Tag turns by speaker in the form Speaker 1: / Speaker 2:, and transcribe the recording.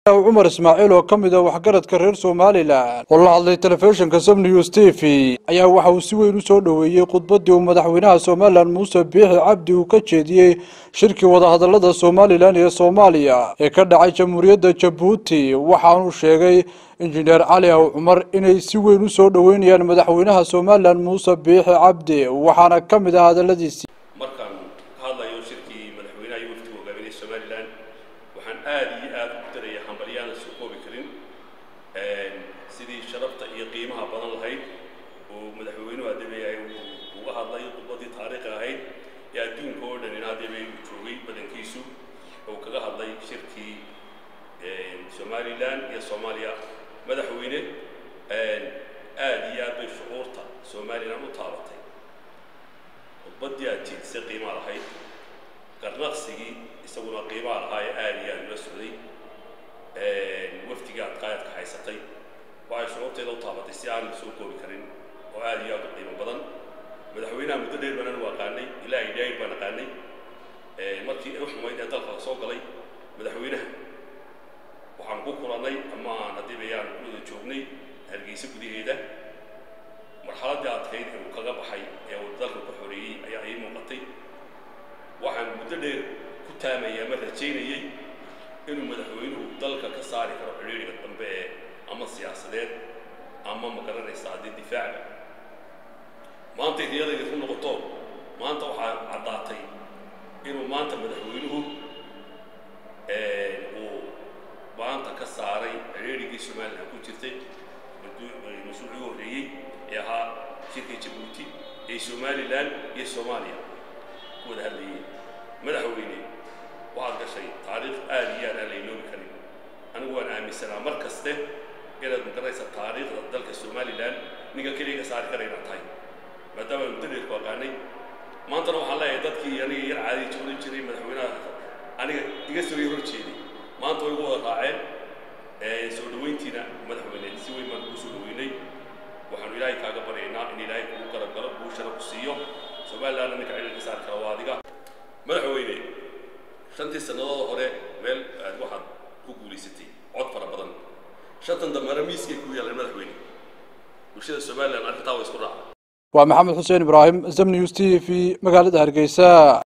Speaker 1: cumar ismaaciil oo ka mid ah waxgaradka reer somalilan oo la hadlay telefishinka sab news t v ayaa waxa uu si weyn u soo dhoweeyey khudbaddii uu madaxweynaha somalilan muuse biixi cabdi uu ka jeediyey shirkii wadahadallada somalilan iyo soomaaliya ee ka dhacay jamhuuriyadda jabuuti waxaanuu sheegay injineer cali aw cumar inay si weyn u soo dhoweynayaan madaxweynaha somalilan muuse biixi cabdi waxaana ka mid ah hadalladiisii
Speaker 2: markaan ka hadlayo shirkii madaxweynaha iyo wafdiga hogaaminaya somalilan waxaan aad iyo aad u daraya hambalyaana soo koobi karin sidii sharafta iyo qiimaha badan lahayd uu madaxweynuhu adeebayay uga hadlay khudbadii taariikhi ahayd ee adduunka oo dhan in adeebay uu joogay badankiisu uu kaga hadlay shirkii somalilan iyo soomaaliya madaxweyne aad iyo aad bay shucuurta somalilan u taabatay khudbaddii aad jeedisay qiimaa lahayd garnaqsigii isaguna qiimaa lahaa ee aad iyo aad ula socday wafdiga aad qaayadka haysatay waxay shucuurteeda u taabatay si aan la soo koobi karin oo aad iyo aad u qiimo badan madaxweynaha muddo dheer banan u aqaanay ilaa ay dhaayir baan aqaanay markii u xumayd ee dalka soo galay madaxweynaha waxaan ku kulannay ama aan haddii bayaan ku wada joognay hargeysa gudaheeda marxaladdii adkayd ee uu kaga baxay ee uu dalka ku xoreeyey ayaa ii muuqatay waxaan muddo dheer ku taamayay ama rajaynayey inuu madaxweynuhu dalka ka saari karo xidhiidhiga dambe ee ama siyaasadeed ama ma garanaysa haddii difaaca maantay riyadayda ku noqoto maanta waxaa caddaatay inuu maanta madaxweynuhu uu maanta ka saaray xidhiidhigii somalilan ku jirtay mas-uulkii horreeyey ee ahaa shirkii jabuuti ee somalilan iyo soomaaliya ku wada hadlayeen madaxweyne waxaad gashay taariikh aad iyo aad aan la iloobi karin anigu waan aaminsanaa mar kaste inaad magaranaysa taariikhda dalka somalilan ninka keliya ka saari kara inaad tahay maadaama muddo dheer ku aqaanay maantana waxaan leeyahay dadkii aniga yar caadi joogan jiray madaxweynaha aniga iga soo hor jeeday maanta way igu wada raaceen soo dhoweyntiina madaxweyne si weyn baan kuu soo dhoweynay waxaanu ilaahay kaaga baryaynaa in ilaahay kugu garab galo buushana ku siiyo somalilandna ninka cilil ka saari kara waa adiga madaxweyne shantii sannadood hore meel aad waxaad ku guulaysatay cod fara badan shantan dambena miiskay ku yaaleen madaxweyne bulshada somaliland arrintaa way isku raacday
Speaker 1: waa maxamed xuseen ibraahim zam news t v magaalada hargeysa